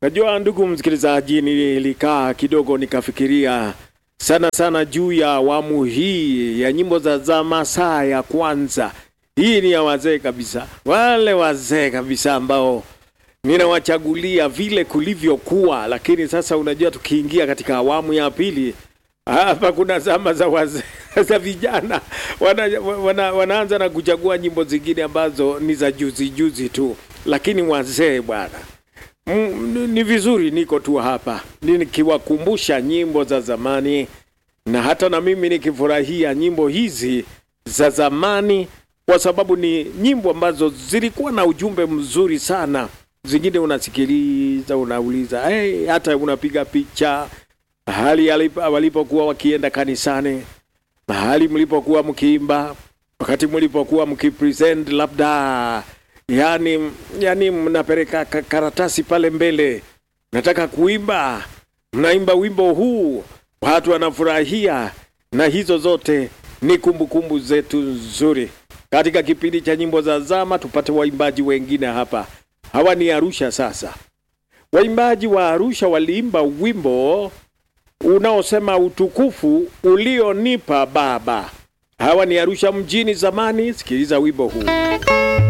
Najua ndugu msikilizaji, nilikaa kidogo nikafikiria sana sana juu ya awamu hii ya nyimbo za zama saa ya kwanza. Hii ni ya wazee kabisa, wale wazee kabisa ambao ninawachagulia vile kulivyokuwa, lakini sasa unajua, tukiingia katika awamu ya pili hapa kuna zama za wazee za vijana wana, wana, wanaanza na kuchagua nyimbo zingine ambazo ni za juzi juzi tu, lakini wazee bwana Mm, ni vizuri niko tu hapa nikiwakumbusha nyimbo za zamani, na hata na mimi nikifurahia nyimbo hizi za zamani, kwa sababu ni nyimbo ambazo zilikuwa na ujumbe mzuri sana. Zingine unasikiliza unauliza, hey, hata unapiga picha mahali walipokuwa wakienda kanisani, mahali mlipokuwa mkiimba, wakati mlipokuwa mkipresent labda yani, yani mnapeleka karatasi pale mbele, nataka kuimba, mnaimba wimbo huu, watu wanafurahia, na hizo zote ni kumbukumbu kumbu zetu nzuri. Katika kipindi cha nyimbo za zama, tupate waimbaji wengine hapa. Hawa ni Arusha. Sasa waimbaji wa Arusha waliimba wimbo unaosema utukufu ulionipa Baba. Hawa ni Arusha mjini zamani. Sikiliza wimbo huu.